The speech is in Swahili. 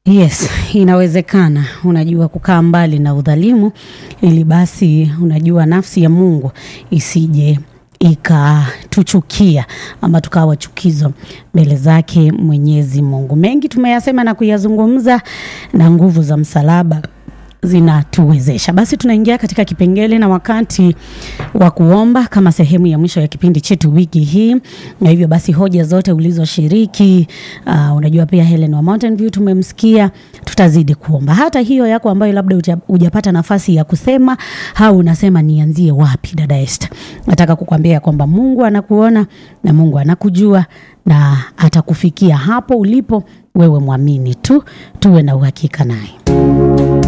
Yes, inawezekana. Unajua kukaa mbali na udhalimu, ili basi unajua nafsi ya Mungu isije ikatuchukia ama tukawa chukizo mbele zake Mwenyezi Mungu. Mengi tumeyasema na kuyazungumza, na nguvu za msalaba zinatuwezesha. Basi tunaingia katika kipengele na wakati wa kuomba kama sehemu ya mwisho ya kipindi chetu wiki hii, na hivyo basi hoja zote ulizoshiriki, uh, unajua pia Helen wa Mountain View tumemsikia, tutazidi kuomba. Hata hiyo yako ambayo labda uja- hujapata nafasi ya kusema au unasema nianzie wapi, dada Esther, nataka kukwambia kwamba Mungu anakuona na Mungu anakujua na atakufikia hapo ulipo. Wewe mwamini tu, tuwe na uhakika naye.